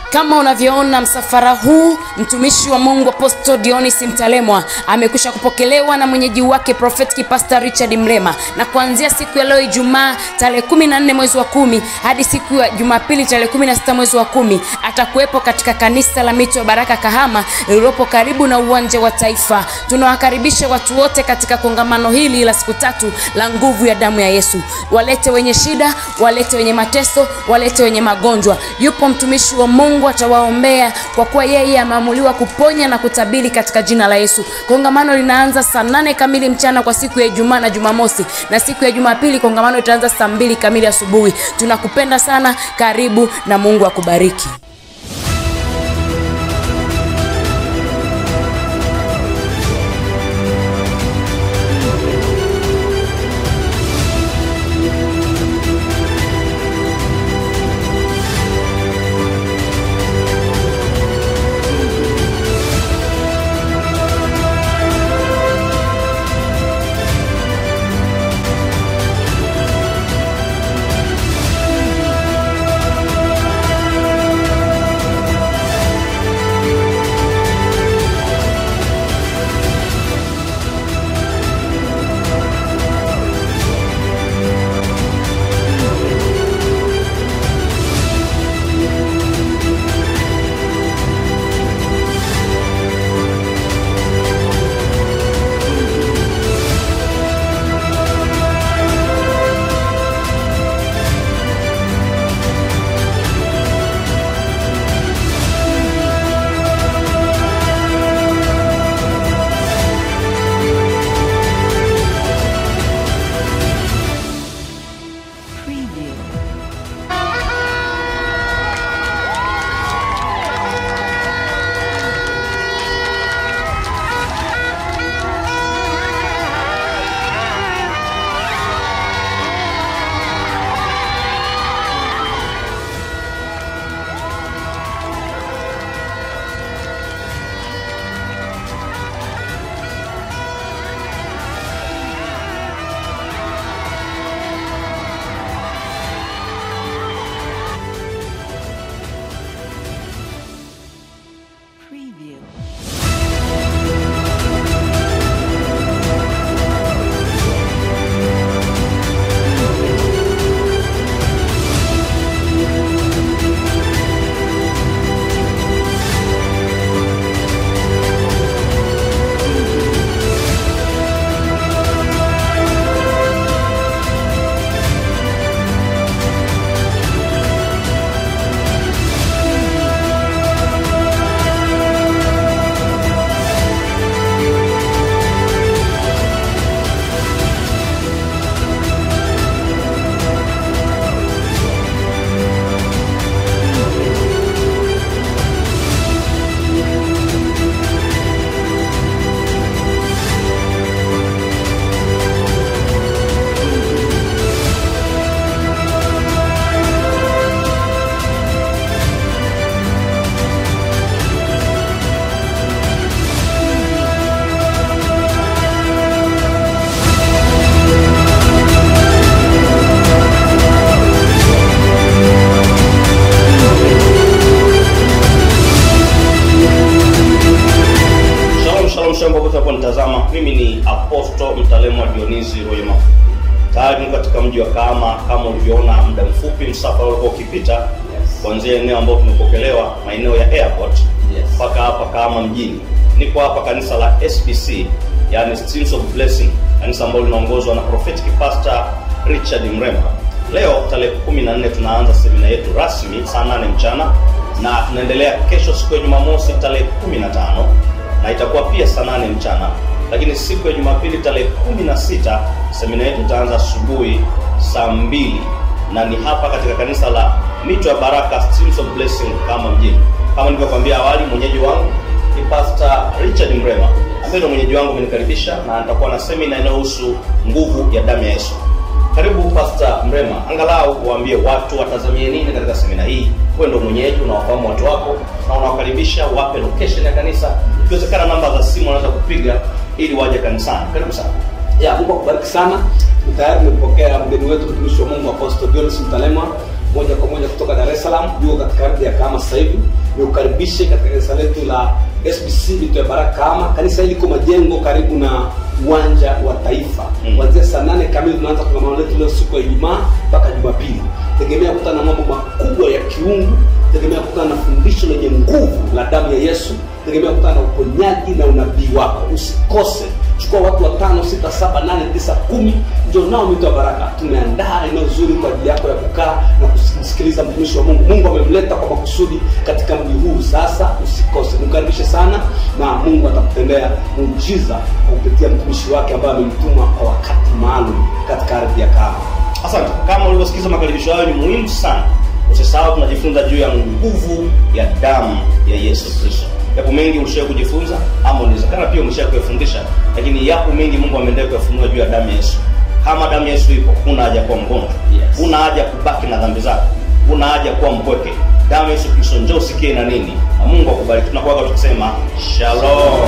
kama unavyoona msafara huu mtumishi wa mungu aposto dionis mtalemwa amekwisha kupokelewa na mwenyeji wake prophetic pastor richard mlema na kuanzia siku ya leo ijumaa tarehe 14 mwezi wa kumi hadi siku ya jumapili tarehe 16 mwezi wa kumi atakuwepo katika kanisa la mito ya baraka kahama lililopo karibu na uwanja wa taifa tunawakaribisha watu wote katika kongamano hili la siku tatu la nguvu ya damu ya yesu walete wenye shida walete wenye mateso walete wenye magonjwa yupo mtumishi wa mungu atawaombea kwa kuwa yeye ameamuliwa kuponya na kutabiri katika jina la yesu kongamano linaanza saa nane kamili mchana kwa siku ya ijumaa na jumamosi na siku ya jumapili kongamano itaanza saa mbili kamili asubuhi tunakupenda sana karibu na mungu akubariki Preview. Shalom shalom shalom popote unaponitazama. Mimi ni Aposto Mtalemwa Dionisi Royema. Tayari niko katika mji wa Kahama kama ulivyoona muda mfupi msafara ulikuwa ukipita kuanzia eneo ambalo tumepokelewa maeneo ya airport mpaka hapa Kahama mjini. Niko hapa kanisa la SBC yani Streams of Blessing, kanisa ambalo linaongozwa na prophetic pastor Richard Mrema. Leo tarehe 14 tunaanza semina yetu rasmi saa 8 mchana na tunaendelea kesho siku ya Jumamosi tarehe 15 na itakuwa pia saa nane mchana lakini siku ya jumapili tarehe kumi na sita semina yetu itaanza asubuhi saa mbili na ni hapa katika kanisa la mito ya baraka Streams of Blessing kama mjini kama nilivyokwambia awali mwenyeji wangu ni pastor richard mrema ambaye ndio mwenyeji wangu amenikaribisha na nitakuwa na semina inayohusu nguvu ya damu ya yesu karibu pasta mrema angalau waambie watu watazamie nini katika semina hii wewe ndio mwenyeji unawafahamu watu wako na unawakaribisha wape location ya kanisa ikiwezekana namba za simu wanaweza kupiga ili waje kanisani karibu sana ya mungu akubariki sana tayari tumepokea mgeni wetu mtumishi wa mungu apostle Jonas mtalemwa moja kwa moja kutoka dar es salaam yuko katika ardhi ya kahama sasa hivi nikukaribishe katika kanisa letu la sbc mito ya baraka kahama kanisa hili liko majengo karibu na uwanja wa taifa Mm. kuanzia saa nane kamili tunaanza kongamano letu leo siku ya ijumaa mpaka jumapili tegemea kukutana na mambo makubwa ya kiungu tegemea kukutana na fundisho lenye nguvu la damu ya yesu tegemea kukutana na uponyaji na unabii wako usikose chukua watu watano sita saba nane tisa kumi njo nao mito ya baraka tumeandaa eneo zuri kwa ajili yako ya kukaa na kusikiliza mtumishi wa mungu mungu amemleta kwa makusudi katika mji huu sasa usikose nimkaribishe sana na mungu atakutendea muujiza kwa kupitia mtumishi wake ambaye amemtuma kwa wakati maalum katika ardhi ya kama asante kama ulivyosikiza makaribisho hayo ni muhimu sana usisahau tunajifunza juu ya nguvu ya damu ya yesu kristo yapo mengi ulishawe kujifunza ama unawezekana pia umeshaa kuyafundisha lakini yapo mengi mungu ameendelea kuyafunua juu ya damu ya yesu kama damu ya yesu ipo huna haja kuwa mgonjwa Yes. huna haja kubaki na dhambi zako huna haja kuwa mpweke damu ya yesu kristo njoo usikie na nini na mungu akubariki tunakuaga tukisema shalom